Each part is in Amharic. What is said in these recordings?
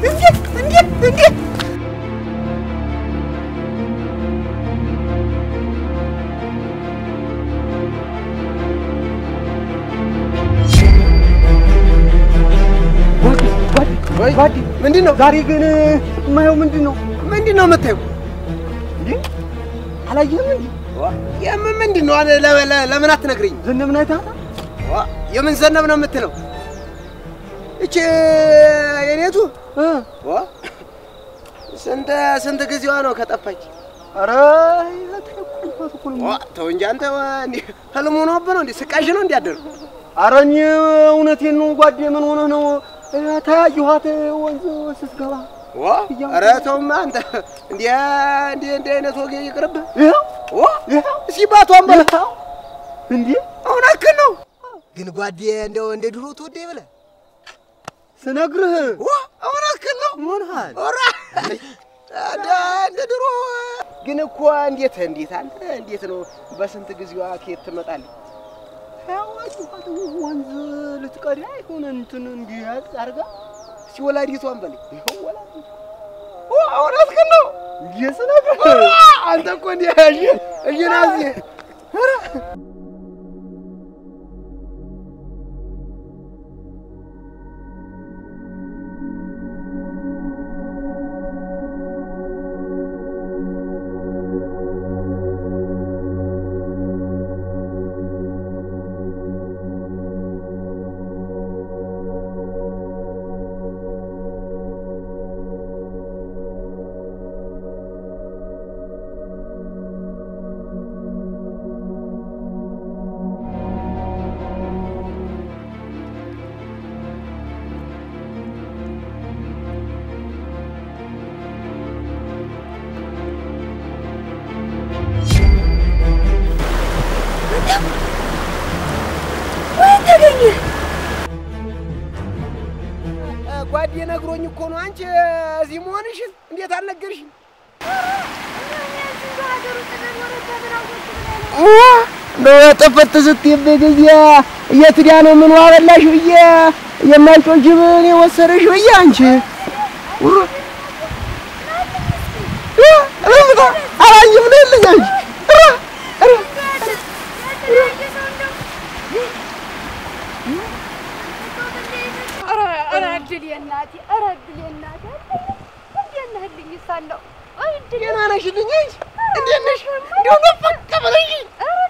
እንዴት እንዴት እንዴት ጓዴ ምንድን ነው ዛሬ ግን የማየው ምንድን ነው? ምንድን ነው የምታየው? እንዴ አላየህም እንዴ? የምን ምንድን ነው? ለ- ለ- ለምን አትነግረኝ? ዘነብን አይተሃታል? የምን ዘነብ ነው የምትለው? እቺ የኔቱ ስንት ስንት ጊዜዋ ነው ከጠፋች? ኧረ ተው እንጂ አንተ እንዲህ ህልሙ ሆኖብህ ነው እንዴ? ስቃሽ ነው እንዴ አደረው? ኧረ እኔ እውነቴን ነው ጓዴ። ምን ሆነህ ነው? ተያየኋት ወንዝ ስትገባ። ኧረ ተውማ አንተ እንዲህ እንዲህ እንዲህ አይነት ወጌ ይቅርብህ። እስኪ ባቷን በለው እንዴ እውነትህን ነው። ግን ጓዴ እንደው እንደ ድሮ ትወደኝ ብለህ ስነግርህ እውነትህን ነው። ሆንሃል እንደ ድሮ ግን እኮ እንዴት እንዴት አንተ እንዴት ነው በስንት ጊዜዋ ከየት ትመጣለች? ያዋጭኋት ወንዝ ልትቀዳ ይሆን እንትን እንዲህ ያዝ አድርጋ እስኪ ወላዲቷን በለኝ። ይኸው ወላዲቷ እውነትህን ነው። እንዲህ ስነግርህ አንተ እኮ እንዲህ እሺ እሺ ናዚ ተገኘ ጓዴ ነግሮኝ እኮ ነው። አንቺ እዚህ መሆንሽን እንዴት አልነገርሽኝ? ጥፍት ስትይብህ ጊዜ የት ሄዳ ነው ምን ዋበላሽ ብዬ የማይጮህ ጅብ እኔ ወሰደሽ ብዬ አንቺ አላየም ነው የለኝ አንቺ ኧረ እድሌ እናቴ፣ ኧረ እድሌ እናቴ፣ እንዴት ነህልኝ? ሳለሁ ደህና ነሽልኝ? አንቺ እንዴት ነሽ? እንደው ነፈቅ ብለሽኝ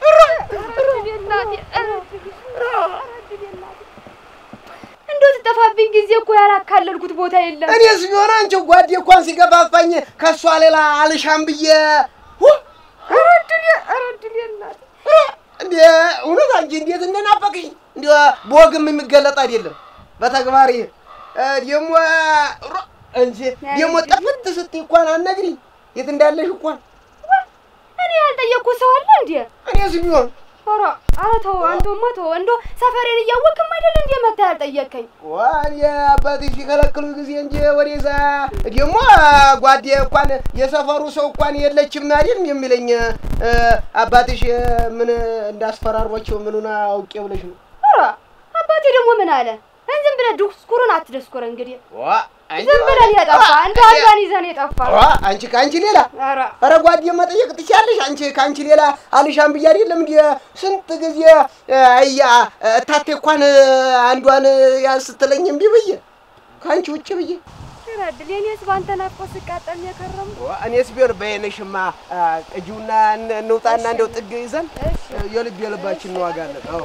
እንደው ትጠፋብኝ ጊዜ እኮ ያላካለልኩት ቦታ የለም። እኔስ ቢሆን አንቺ ጓዴ እንኳን ሲገፋፋኝ ከእሷ ሌላ አልሻም ብዬ ኧረ እድሌ፣ ኧረ እድሌ እናቴ እንዴ እውነት አንቺ እንዴት እንደናፈቅሽ እንዲ በወግም የሚገለጥ አይደለም በተግባር ይሄ ደግሞ እንጂ ደግሞ ጠፍት ስትይ እንኳን አትነግሪኝ የት እንዳለሽ እንኳን እኔ ያልጠየቅኩት ሰው አለ እንዴ? እኔስ ቢሆን ኧረ ኧረ ተው፣ አንተማ ተው። እንደው ሰፈሬን እያወቅም አይደል እንዴ መተህ ያልጠየቅከኝ? ዋን የአባትሽ ሲከለክሉ ጊዜ እንጂ ወደዛ ደግሞ ጓዴ እንኳን የሰፈሩ ሰው እንኳን የለችም አይደል የሚለኝ አባትሽ ምን እንዳስፈራሯቸው ምኑን አውቄ ብለሽ ነው? ኧረ አባቴ ደግሞ ምን አለ? ዝም ብለህ ድስኩሩን አትደስኩር እንግዲህ ዋ ዝም ብለን የጠፋ እንደ አንዷን ይዘን የጠፋ ዋ አንቺ ከአንቺ ሌላ ኧረ ኧረ ጓዴ መጠየቅ ትችያለሽ። አንቺ ከአንቺ ሌላ አልሻም ብዬ አይደለም እንዲ ስንት ጊዜ እያ እታቴ እንኳን አንዷን ያዝ ስትለኝ እምቢ ብዬ ከአንቺ ውጭ ብዬ ረድል የኔስ ባንተ ናፍቆት ስቃጠል የከረምኩ እኔስ ቢሆን በየነሽማ ቅጂውና እንውጣና እንደው ጥግ ይዘን የልብ የልባችን እንዋጋለን። አዎ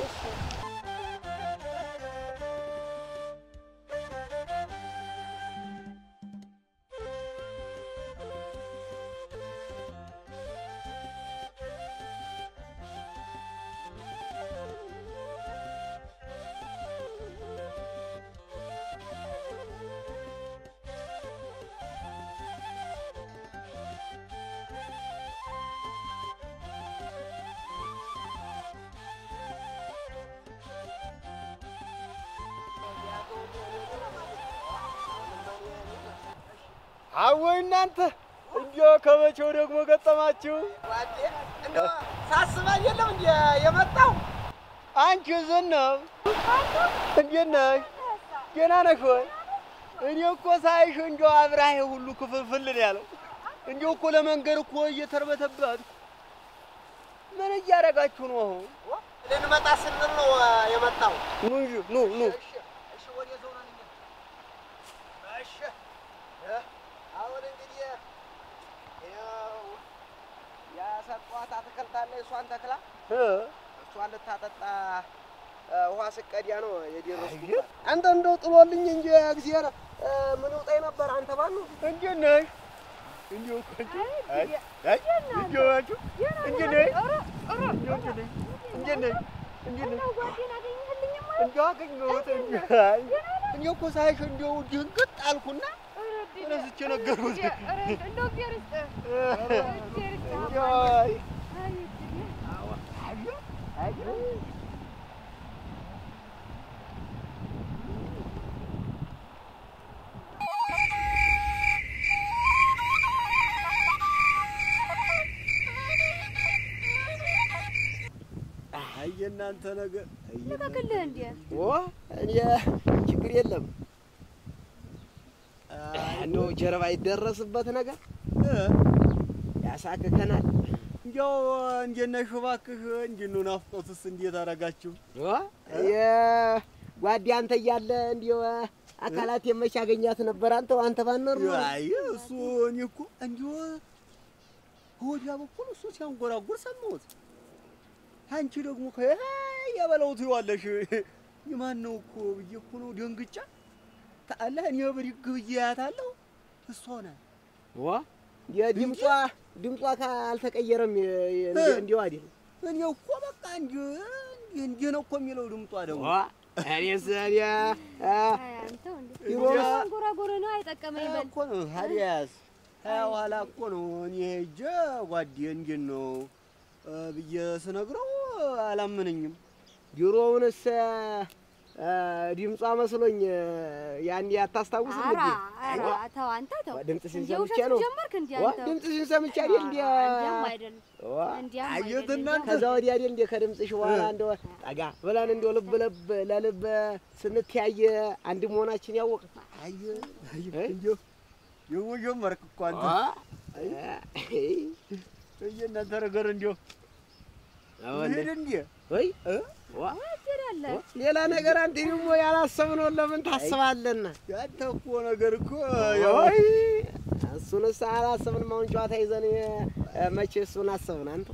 አወይ እናንተ እንዲያው ከመቼው ደግሞ ገጠማችሁ? ሳስባ የለም እንዲ የመጣው አንቺ ዝናብ እንዴት ነሽ? ደህና ነሽ ወይ? እኔ እኮ ሳይሽ እንዲያው አብራሄ ሁሉ ክፍልፍል ነው ያለው። እንዲያው እኮ ለመንገድ እኮ እየተርበተበት ምን እያደረጋችሁ ነው አሁን? ልንመጣ ስንል ነው የመጣው። ኑ እንጂ ኑ ኑ። እሺ እሺ፣ ወደዛው ነን እኛ። እሺ እ አሁን እንግዲህ ያው ያሰጧት አትክልት አለ እሷን ተክላ እ እሷን ልታጠጣ እ ውሃ ስቀዲያ ነው የደረስኩት። አንተ እንደው ጥሎልኝ እንጂ እግዚአብሔር እ ምን ውጣኝ ነበር አንተ ባሉ እንዴት ነሽ? እንዲያው እኮ እንጂ አይ አይ እንዲያው አንቺ እንዴት ነሽ? እንዲያው እንዴት ነሽ? እንዴት ነሽ? እንዴት ነሽ? ጓዴን አገኘህልኝማ? እንዲያው አገኘሁት እንጂ አይ እኔ እኮ ሳይሽ እንዲያው ድንግጥ አልኩና ረስቼ ነገርኩት። እንደው እግዚአብሔር ይስጥህ። እንዲያው አይ አይ የእናንተ ነገር አይ የእናንተ ልቀቅልህ እንዴ? ኦ እኔ ችግር የለም እንደው ጀርባ ይደረስበት ነገር እ ያሳክከናል። እንዲያው እንዴት ነሽ እባክህ? እንዴት ነው ናፍቆትስ እንዴት አደረጋችሁ? የጓዴ አንተ እያለ እንዲሁ አካላት የመች ያገኛት ነበር። አንተ አንተ ባኖር ኖሮ አይ እሱ እኔ እኮ እንዲሁ ወዲያ በኩል እሱ ሲያንጎራጉር ሰማሁት። አንቺ ደግሞ የበለው ትይዋለሽ። የማን ነው እኮ ብዬ እኮ ነው ደንግጫ ታአለህ። እኔ ብድግ ብዬ አያታለሁ እሷ ናት። ዋ የድምጿ ድምጿ ካልተቀየረም እንዲሁ አይደል እኔ እኮ በቃ እንዲሁ እንዲህ ነው እኮ የሚለው ድምጧ ደግሞ ዋ እኔስ እኔ አ አይ አንተው እንዴ? ይሮስ አንጎራጎረ ነው አይጠቀመኝ በል። እኮ ነው ታዲያስ ሀያ በኋላ እኮ ነው እኔ ሄጄ ጓዴ እንዴት ነው እ ብዬ ስነግረው አላመነኝም። ድሮውንስ አ ድምጿ መስሎኝ ያን አታስታውስም ኧረ እንዴ? ኧረ ተው አንተ ተው። ድምፅሽን እንዴ ሰምቼ ውሸት ነው። ጀመርክ እንዴ ዋ አንተ? ድምፅሽን ሰምቼ አይደል እንዴ? እንዲያም አይደለም ዋ እንዲያም አየሁት አይደለም። እናንተ። ከዛ ወዲያ አይደል እንዴ ከድምፅሽ በኋላ እንደው ጠጋ ብለን እንደው ልብ ልብ ለልብ ስንተያየ አንድ መሆናችን ያወቅ አየ እንዲሁ ደግሞ ጀመርክ እኮ አንተ የእናንተ ነገር እንዲሁ ሄድ እንዴ ወይ እ? ዋ ትሄዳለህ? ሌላ ነገር አንተ ደግሞ ያላሰብነውን ለምን ታስባለና? ያንተ እኮ ነገር እኮ ወይ እሱንስ አላሰብንም። አሁን ጨዋታ ይዘን እ፣ መቼ እሱን አሰብን አንተ?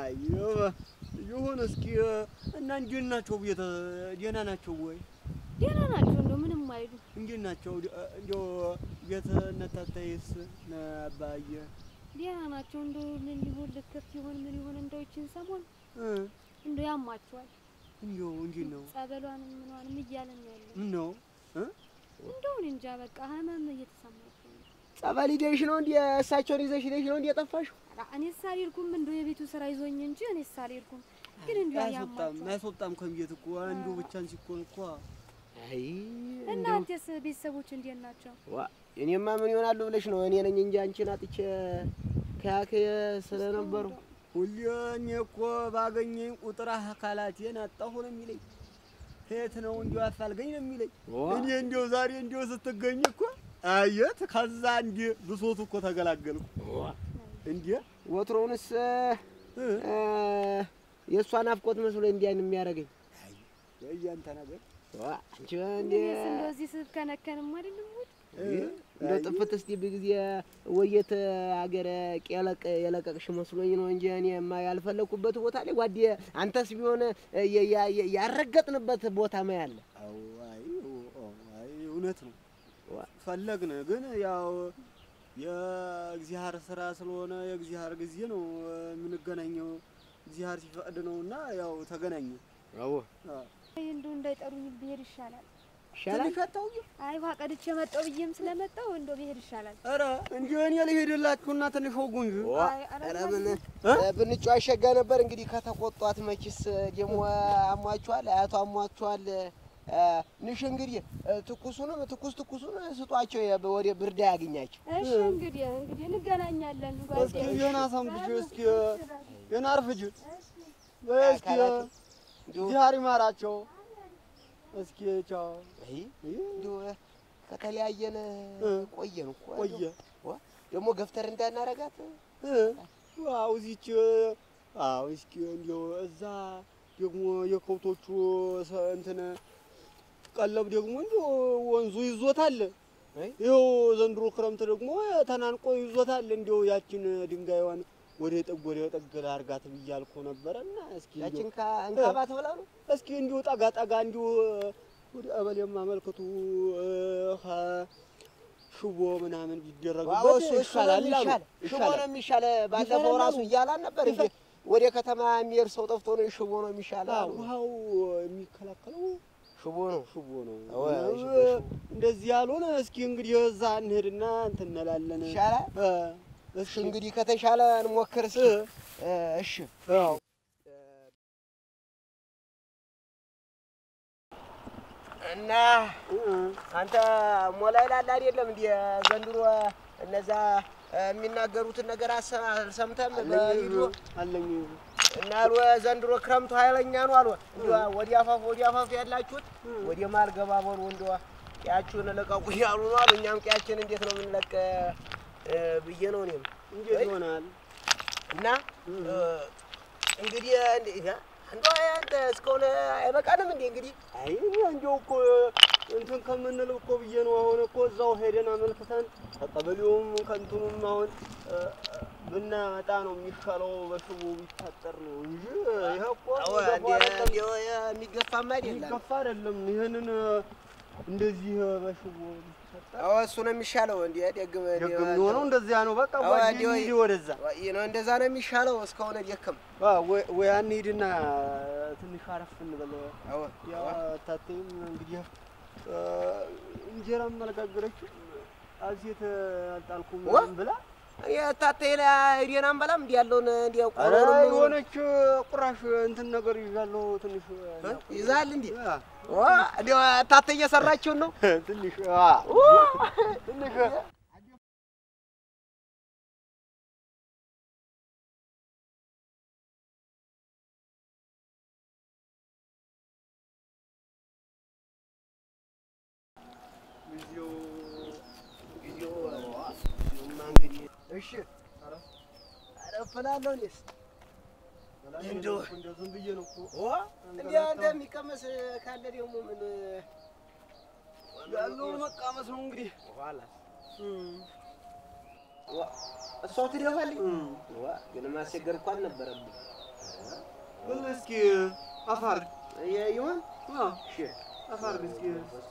ይሁን እስኪ እና እንዴት ናቸው? ቤተ ደህና ናቸው ወይ? ደህና ናቸው እንደው ምንም አይሉ። እንዴት ናቸው? እንዲያው ቤተ ነታታይስ ነባየ ደህና ናቸው እንደው ምን ሊሆን ልክፍት ይሆን ምን ይሆን እንደው ይችን ሰሞን እ እንደው ያማቸዋል። እንዲያው እንዴት ነው? ጸበሏንም ምኗንም እያለን ነው ያለው። ምን ነው እ? እንደው እኔ እንጃ በቃ ህመም እየተሰማቸው ነው። ጸበል ሂደሽ ነው እንዴ? እሳቸውን ይዘሽ ሂደሽ ነው እንዴ የጠፋሽው? ኧረ እኔስ አልሄድኩም እንደው የቤቱ ስራ ይዞኝ እንጂ እኔስ አልሄድኩም። ግን እንደው አያስወጣም ያማቸዋል። አያስወጣም ከቤት እኮ አንዱ ብቻን ሲኮን እኮ አይ እናንተስ ቤተሰቦች እንዴት ናቸው? ዋ እኔማ ምን ይሆናሉ ብለሽ ነው? እኔ ነኝ እንጂ አንቺን አጥቼ ከያከየ ስለነበሩ ሁሌ እኔ እኮ ባገኘኝ ቁጥር አካላቴን አጣሁ ነው የሚለኝ። የት ነው እንዲሁ አፋልገኝ ነው የሚለኝ። ዋ እኔ እንዲሁ ዛሬ እንዲሁ ስትገኝ እኮ አየት ከዛ እንዲ ብሶቱ እኮ ተገላገልኩ። እንዲ ወትሮውንስ እ፣ የእሷ ናፍቆት መስሎ እንዲያን የሚያደርገኝ ያንተ ነገር ዋ አንቺ እንዴ እኔስ እንደው እዚህ ስብከነከንም አይደለም ሙድ እንደ ጥፍት እስቲ በጊዜ ወየት አገረ ቀለቅ የለቀቅሽ መስሎኝ ነው እንጂ እኔማ ያልፈለኩበት ቦታ ላይ ጓዴ አንተስ ቢሆን የ- ያ- ያ- ያረገጥንበት ቦታ ማያለ አዎ፣ አይ ኦ፣ አይ እውነት ነው ዋ ፈለግን፣ ግን ያው የእግዚአብሔር ስራ ስለሆነ የእግዚአብሔር ጊዜ ነው የምንገናኘው። እግዚአብሔር ሲፈቅድ ነው እና ያው ተገናኘ። አዎ አዎ። አይ እንደው እንዳይጠሩኝ ብሄድ ይሻላል። ይሻላል ትንሽ አታውቂም? አይ ውሃ ቀድቼ መጣሁ ብዬም ስለመጣሁ እንደው ብሄድ ይሻላል። ኧረ እንዲሁ እኔ ልሄድላችሁና ትንሽ ወጉ እንጂ ዋ አይ፣ ኧረ ኧረ ምን እ? ብንጫ አሸጋ ነበር እንግዲህ ከተቆጧት መችስ ደግሞ አሟቸዋል አያቷ አሟቸዋል እ፣ ንሽ እንግዲህ እ፣ ትኩሱንም ትኩስ ትኩሱን ስጧቸው የ- ወደ ብርዳ ያገኛቸው እሺ እንግዲህ እንግዲህ እንገናኛለን። እስኪ ጓዴ ገና ሰምትሽ እስኪ ገና አርፍጅ በይ እስኪ አካላቱ እንዲሁ እግዚአብሔር ይማራቸው። እስኪ ቻው። አይ እንዲሁ ከተለያየን እ። ቆየን እኮ ቆየ ዋ፣ ደግሞ ገፍተር እንዳናረጋት አው እዚች አው እስኪ እንዲያው እዛ ደግሞ የከብቶቹ ሰ- እንትን ቀለብ ደግሞ እንዲያው ወንዙ ይዞታል። አይ። ይኸው ዘንድሮ ክረምት ደግሞ ተናንቆ ይዞታል። እንዲያው ያችን ድንጋይዋን ወደ ጠግ ወደ ጠግ ላርጋት ብያልኩ ነበረና እስኪ እንዲያው- ያችን ከእንካባት ብላ ነው እስኪ እንዲሁ ጠጋ ጠጋ እንዲሁ ወደ ቀበሌም አመልክቱ እ፣ ኸ- ሽቦ ምናምን ቢደረግበት ይሻላል አሉ። ሽቦ ነው የሚሻለ። ባለፈው ይሻላል ራሱ አሉ። እያላን ነበር እንዴ ወደ ከተማ የሚሄድ ሰው ጠፍቶ ነው ሽቦ ነው የሚሻለ አዎ፣ አሉ። ውሃው የሚከላከለው ሽቦ ነው ሽቦ ነው። አዎ፣ ምናምን ሽቦ፣ ሽቦ። እንደዚህ ያልሆነ እስኪ እንግዲህ እዛ እንሄድና እንትን እንላለን። ይሻላል። እ፣ እሺ እስኪ እንግዲህ ከተሻለ እንሞክር እስኪ። እ፣ እ፣ እሺ አዎ እና እ፣ አንተ ሞላ ይላል አይደለም እንዴ ዘንድሮ እነዛ እ፣ የሚናገሩትን ነገር አሰ- አልሰምተም በቪዲዮ አለኝ እና አሉ ዘንድሮ ክረምቱ ኃይለኛ ነው አሉ። እንዲያ ወዲያ አፋፍ ወዲያ አፋፍ ያላችሁት ወደ ማል ገባ በሉ እንዲያ ቀያችሁን ለቀቁ እያሉ ነው አሉ። እኛም ቀያችን እንዴት ነው የምንለቅ እ፣ ብዬ ነው እኔም እንዴት አይ። ይሆናል? እና እ፣ እንግዲህ እንደ- አንዷ አንተ እስከሆነ አይበቃንም እንዴ እንግዲህ አይ እኔ እንዲያው እኮ እንትን ከምንለው እኮ ብዬ ነው። አሁን እኮ እዛው ሄደን አመልክተን ከቀበሌውም ከእንትኑም አሁን እ፣ ብናመጣ ነው የሚሻለው። በሽቦ ቢታጠር ነው እንጂ ይሄ እኮ አዎ የሚገፋ እንደ አይደለም። እንደ የሚገፋም አይደለም። የሚገፋ አይደለም። ይህንን እንደዚህ በሽቦ ቢታጠር አዎ እሱ ነው የሚሻለው። እንደ ደግም ደግ የሚሆነው እንደዚያ ነው። በቃ አዎ፣ ጓዴ እንዲያው እንሂድ ወደዛ ይህ ነው እንደዛ ነው የሚሻለው። እስከሆነ ደክም አ፣ ወይ ወይ እንሂድና ትንሽ አረፍ እንበል። አዎ ያው ታቴም እንግዲህ እ፣ እንጀራም አልጋገረችም አዜት አልጣልኩም ዋ! ብላ የታተ ሄደን አንበላም እንዲ ያለውን እንዲ ኧረ ቆሎንም የሆነች ቁራሽ እንትን ነገር ይዣለሁ ትንሽ ይዛል እንዲ አ፣ እንዲ ታተ እየሰራችውን ነው ትንሽ አ፣ ትንሽ ጊዜው ጊዜው ጊዜውማ እንግዲህ እሺ አረፍላለሁ እኔስ እንደው እንደው ዝም ብዬ ነው እኮ እንዲያ እንደሚቀመስ ካለ ደግሞ ምን ያለውን መቃመስ ነው እንግዲህ ኋላ እሷው ትደፋልኝ ዋ ግን ማስቸገር እኮ አልነበረብኝ ብል እስኪ አፋር ይሆን አ፣ እሺ አፋር እስኪ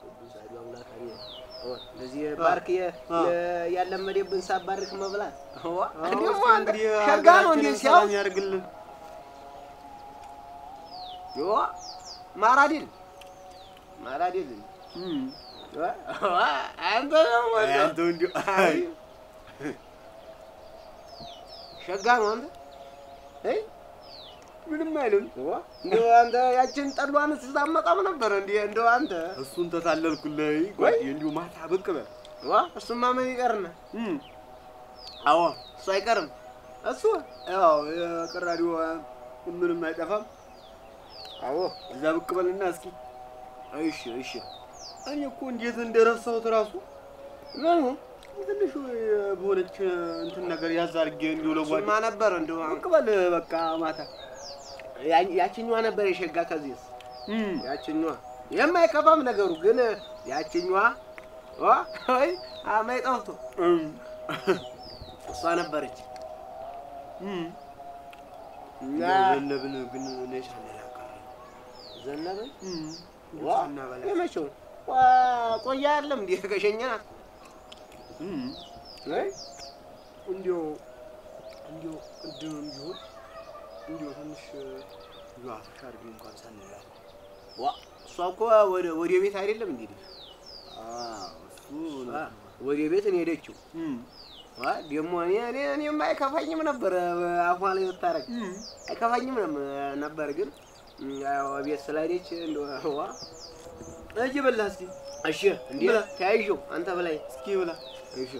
እንደዚህ ባርክ ያለመደብን ሳባርክ መብላት አዎ፣ ደግሞ እስኪ አንተ እንግዲህ ሸጋ ነው እንዴ ሀገራችንን ሲያው ሰላም ያድርግልን። ዮ ማራዲል ማራዲል እም። አንተ ደግሞ አይ፣ እንደው አንተው እንዲሁ አይ ሸጋ ነው አንተ እ ምንም አይልም። እንደው አንተ ያችን ጠሏን ስታመጣም ነበር እንዴ እንደው አንተ እሱን ተታለልኩልህ ጓዴ፣ እንዲሁ ማታ ብቅ በል። ዋ እሱማ ምን ይቀርና እም። አዎ እሱ አይቀርም እሱ ያው የቅራሪው ምንም አይጠፋም። አዎ እዛ ብቅ በልና እስኪ እሺ እሺ እኔ እኮ እንዴት እንደረሳሁት ራሱ ምኑ ትንሽ በሆነች እንትን ነገር ያዝ አድርጌ እንዲሁ ለጓዴ እሱማ ነበር እንደው ብቅ በል በቃ ማታ። ያ- ያችኛዋ ነበር የሸጋ ከዚህስ እም። ያችኛዋ የማይከፋም ነገሩ ግን ያችኛዋ ዋ ወይ አማይ ጠፍቶ እም። እሷ ነበረች እም። እና ዘነብን ግን እኔ ሳልል አልቀረም። ዘነበች እም። ዋ ሳናበላ የመቼውን ዋ ቆያ አይደለም እንዴ ከሸኘናት እም። ወይ እንዲሁ እንዲሁ ቅድምም ቢሆን እንዲሁ ትንሽ እንዲሁ አፍሻ አድርጌ እንኳን ሳንላት ዋ እሷ እኮ ወደ ወደ ቤት አይደለም እንዴ እሱ ዋ ወደ ቤት ነው የሄደችው እም። ዋ ደግሞ እኔ እኔ እኔም አይከፋኝም ነበር አፏ ላይ ብታረግ እም። አይከፋኝም ነም- ነበር ግን ያው ቤት ስለሄደች እንደው ዋ እጅ በላ እስኪ እሺ እንዴ ብላ። ተያይዤው አንተ በላይ እስኪ ብላ እሺ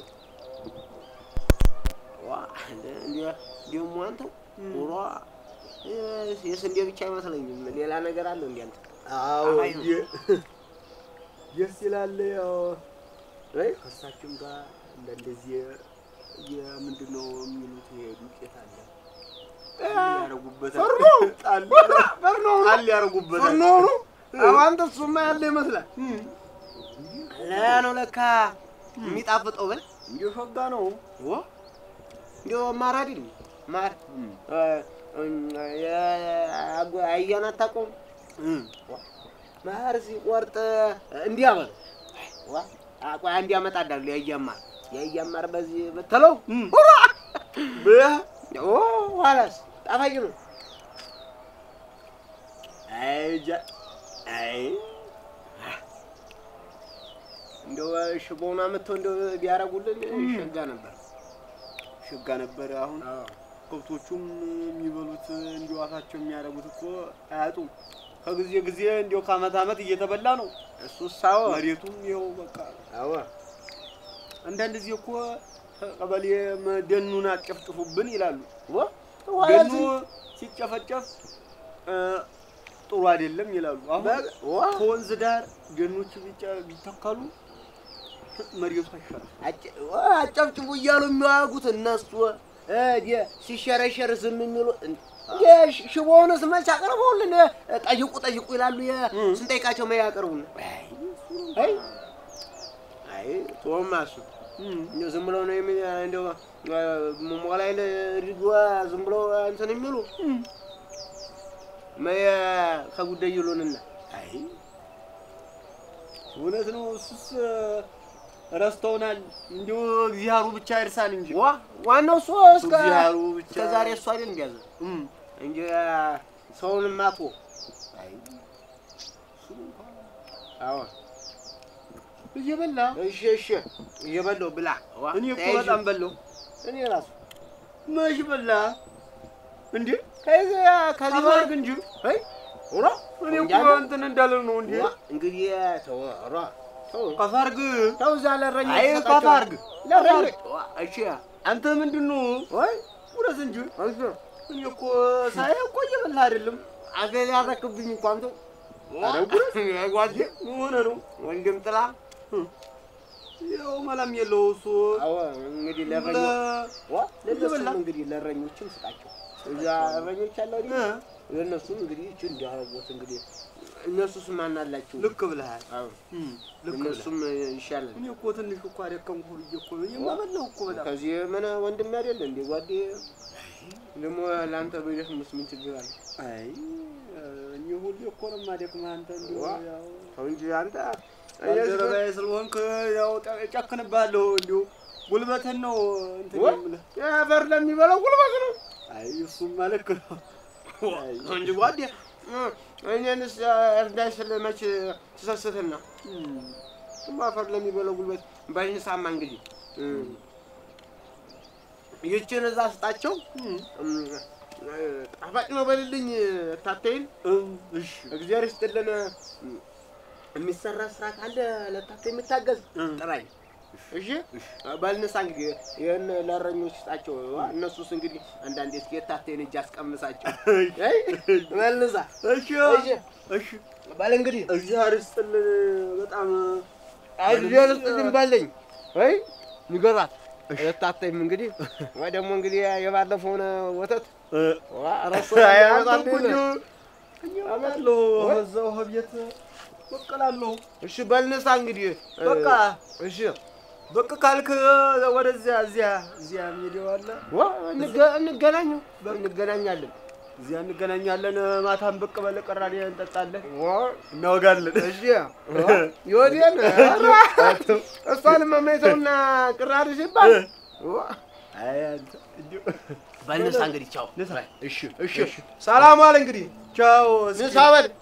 ዋ እንደ እንደ ደግሞ አንተ ኑሮ የስንዴ ብቻ አይመስለኝም ሌላ ነገር አለው እንዴ አንተ አዎ አይ ነው። ደስ ይላል። ያው ወይ ከእሳችን ጋር እንደ እንደዚህ የምንድን ነው የሚሉት ይሄ ዱቄት አለ ያደረጉበታል። ፈርኖ ጣል ፈርኖ ነው ጣል ያደረጉበታል። ፈርኖ ነው። አንተ እሱማ ያለ ይመስላል። ለያ ነው ለካ የሚጣፍጠው በል እንዲሁ ሸጋ ነው። ወ እንዲያው ማር አይደል ማር አያን አታውቀውም? ማር ሲቆርጥ እንዲያ በል ዋ ቆይ አንድ ያመጣዳሉ የአያን ማር የአያን ማር በዚህ ብትለው ብለህ ኦ ኋላስ ጣፋጭ ነው። አይ ጃ አይ እንደው ሽቦውን አመጥተው እንደው ቢያደርጉልን ሸጋ ነበር። ሸጋ ነበረ። አሁን ከብቶቹም የሚበሉት እንዲሁ አፋቸው የሚያደርጉት እኮ አያጡም። ከጊዜ ጊዜ እንዲሁ ከአመት አመት እየተበላ ነው። እሱስ አዎ መሬቱም ይኸው በቃ አዎ አንዳንድ ጊዜ እኮ ቀበሌ ደኑን አጨፍጭፉብን ይላሉ። ወ ደኑ ሲጨፈጨፍ እ፣ ጥሩ አይደለም ይላሉ። አሁን በ- ዋ ከወንዝ ዳር ደኖች ቢጨ- ቢተከሉ መሬቱ አይሻልም። አጨ- ዋ አጨብጭቡ እያሉ የሚዋጉት እነሱ እ፣ ዲ- ሲሸረሸር ዝም የሚሉ እንደ ሽቦውንስ መች አቅርበውልን እ፣ ጠይቁ ጠይቁ ይላሉ። የ- እም። ስንጠይቃቸው መ ያቀርቡልን አይ አይ ቶማ እሱ እንደው ዝም ብለው ነው የሚ እንደው እ፣ ሞባይል ሪዶ ዝም ብለው እንትን የሚሉ መየ ከጉዳይ ይሉንና አይ እውነት ነው። እሱስ ረስተውናል። እንዲሁ እግዚአብሔሩ ብቻ ይርሳን እንጂ ዋ ዋናው እሱ እስከ እግዚአብሔሩ ብቻ እስከ ዛሬ እሱ አይደል እንዲያዘ እም፣ እንጂ ሰውን ማቶ አይ እሱ እንኳን አዎ እየበላ እሺ እሺ እየበላሁ ብላ ዋ እኔ እኮ ተያይዤ- በጣም በላሁ። እኔ ራሱ መች በላ እንዴ? ከዚህ ከዚህ አፋርግ እንጂ አይ ኦራ እኔ እኮ እንዳለ- እንትን እንዳለ ነው እንዴ? ዋ እንግዲህ ተው ኦራ ተው ከፋርግ ተው እዛ ለረኞች አይ ሰጣቸው። ከፋርግ ለረኞች ዋ እሺ አንተ ምንድን ነው ወይ ውረስ እንጂ እሺ እኔ እኮ ሳይ እኮ እየበላ አይደለም። አገር ያረክብኝ እኮ አንተ ኧረ ጉረስ ጓዴ ምን ሆነ ነው? ወንድም ጥላ ያው መላም የለው እሱ አዎ እንግዲህ ለረኞች ዋ ለነሱም እየበላ እንግዲህ ለረኞችም ስጣቸው። እዛ እረኞች አለ አይደል? እ፣ ለእነሱም እንግዲህ እቺ እንዲያረጉት እንግዲህ እነሱስ ማን አላቸው? ልክ ብለሃል። አዎ እም፣ ልክ ብለሃል። እነሱም ይሻላል። እኔ እኮ ትንሽ እኮ አደከምኩ ብዬ እኮ ነው የማበላው እኮ በጣም ከዚህ ምን ወንድም አይደለ እንዴ ጓዴ? ደግሞ ለአንተ በደክምስ ምን ችግር አለ? አይ እኔ ሁሌ እኮ ነው የማደክምህ አንተ እንዲሁ ዋ። ያው ተው እንጂ አንተ ባልደረባዬ ስለሆንክ ያው ጠ- እጨክንብሃለሁ እንዲሁ ጉልበትን ነው እንትን ዋ። የምልህ። የአፈር ለሚበላው ጉልበት ነው አይ እሱማ ልክ ነው። አይ እንጂ ጓዴ እ፣ እኔንስ እርዳይ ስል መች ትሰስትና እም፣ እሱማ አፈር ለሚበላው ጉልበት በእንስሳማ እንግዲህ እ፣ ይችን እዛ ስጣቸው እም፣ እም፣ እ፣ ጣፋጭ ነው በልልኝ ታተይን እም፣ እሺ እግዚአብሔር ይስጥልን። እም፣ የሚሰራ ስራ ካለ ለታተ የምታገዝ እም። ጥራኝ። እሺ በልንሳ እንግዲህ ይህን ለእረኞች ስጣቸው። እነሱስ እንግዲህ አንዳንዴ እስኪ የታቴን እጅ አስቀምሳቸው። አይ በልንሳ እሺ እሺ እሺ በል እንግዲህ እግዚአብሔር ይስጥልን በጣም እግዚአብሔር ይስጥልን በለኝ። አይ ንገራት የታተይም እንግዲህ ወይ ደግሞ እንግዲህ የባለፈውን ወተት እ፣ ዋ ረሶ አይ ያመጣል አንተ እኮ እንዲሁ አመጣለሁ በዛው ቤት በቀላለሁ። እሺ በልንሳ እንግዲህ በቃ እሺ በቃ ካልክ ወደዚያ እዚያ እዚያ ሜዳው አለ ዋ እንገ- እንገናኝ እንገናኛለን። እዚያ እንገናኛለን። ማታም ብቅ በል ቅራኔ እንጠጣለን፣ ዋ እናወጋለን። እሺ ይወዲን እሷን መመይተውና ቅራሪ ሲባል ዋ አይ አንተ እንዲሁ በልንሳ እንግዲህ ቻው። ንሳ እሺ እሺ ሰላም ዋል እንግዲህ ቻው። እስኪ ንሳ በል